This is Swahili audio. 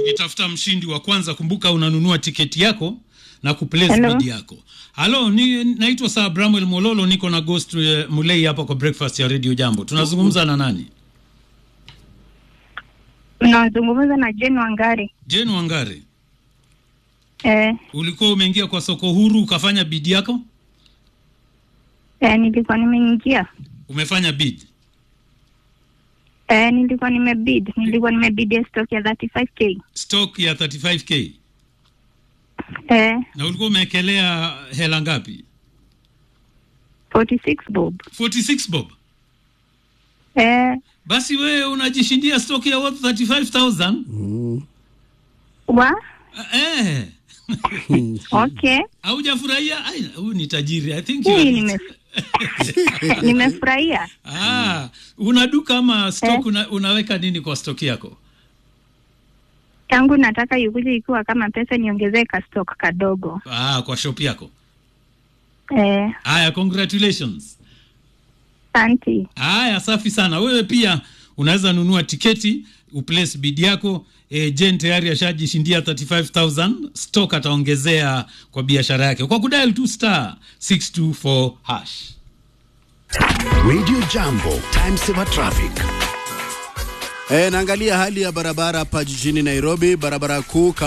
tukitafuta mshindi wa kwanza. Kumbuka unanunua tiketi yako na kuplace Hello. bid yako. Halo, ni naitwa Sir Bramwell Mololo, niko na Ghost uh, Mulei hapa kwa breakfast ya Radio Jambo. Tunazungumza na nani? Unazungumza na Jane Wangari. Jane Wangari. Eh, Ulikuwa umeingia kwa soko huru ukafanya bid yako? eh, nilikuwa nimeingia. Umefanya bid. Eh, nilikuwa nimebid. Nilikuwa nimebid ya stock ya 35k. Stock ya 35k. Eh, Na ulikuwa umewekelea hela ngapi? 46 bob. 46 bob. Eh, Basi wewe unajishindia stock ya worth 35000. wa? Eh. Okay. Haujafurahia? Ai, huyu ni tajiri. I think you Hii are- nime nimefurahia. Ah, una duka ama stock Eh. una, unaweka nini kwa stock yako? Tangu nataka ikuje ikiwa kama pesa niongezee ka stock kadogo. Ah, kwa shop yako. Eh, Haya, congratulations. santi. Haya, safi sana. Wewe pia unaweza nunua tiketi uplace bid yako. E, Jen tayari ashajishindia 35000 stock ataongezea kwa biashara yake kwa kudial tu star 624 hash. Radio Jambo, time saver traffic. E, naangalia hali ya barabara hapa jijini Nairobi, barabara kuu